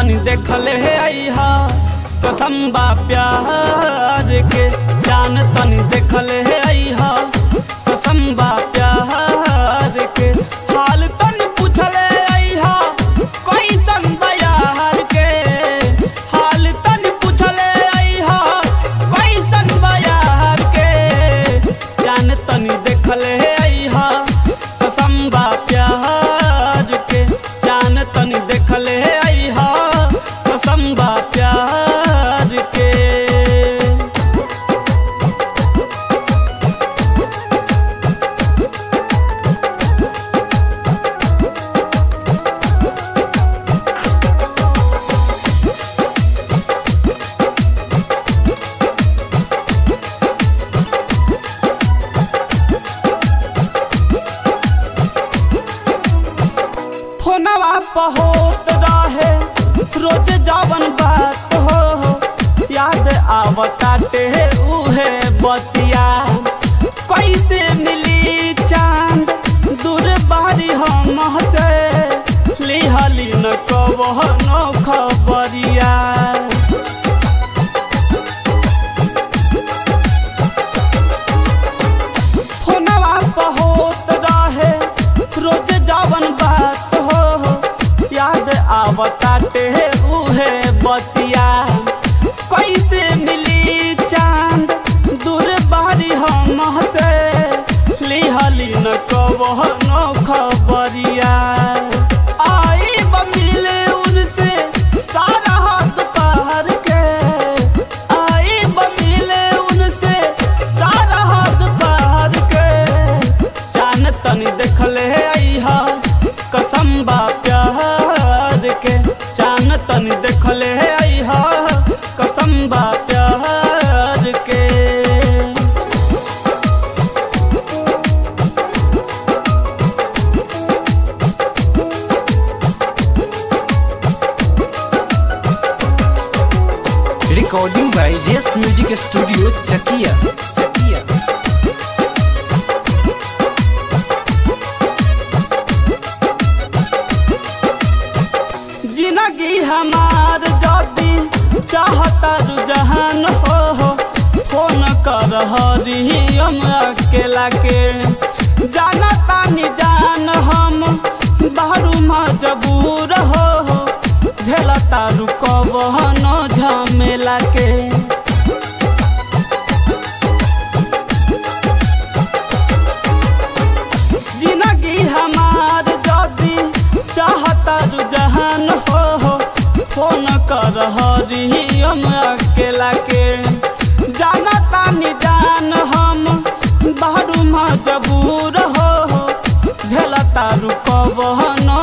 तनी देखले अइहा कसम बा प्यार के जान तनी देखले अइहा कसम बा प्यार के हाल तनी पूछले अइहा कैसन बा यार के हाल तनी पूछले अइहा कैसन बा यार के जान तनी देखले अइहा कसम बा प्यार के जान तनी देखले अइहा कसम बा प्यार के फोनवा पहोत रहे रोज जावन बात हो याद आवताटे उहे बतिया कैसे मिली चांद दूर बारी हम से लिहली न कवनो खबरिया फोनवा पहोत रहे रोज जावन बात हो याद आवताटे उहे बतिया कैसे मिली चांद दूर बारी हम से लिहली न कवनो खबरिया आई ब मिले उनसे सारा हाथ पार के आई ब मिले उनसे सारा हाथ पार के जान तनी देखले अइहा कसम बा प्यार के जान तनी देखले अइहा कसम बा प्यार के Recording by Yes Music Studio, Chakia. Chakia. जिंदगी हमार जदी चाहता रुझान हो हो फोन कर हरियम अकेला के जाना तानी जान हम बाहरू मजबूर हो हो झेलता रुकवनो झमेला के जिंदगी हमार जदी चाहता रुझान हो हो फोन कर हरियम अकेला के जाना तानी जान हम बाहरू मजबूर हो हो झेलता रुकवनो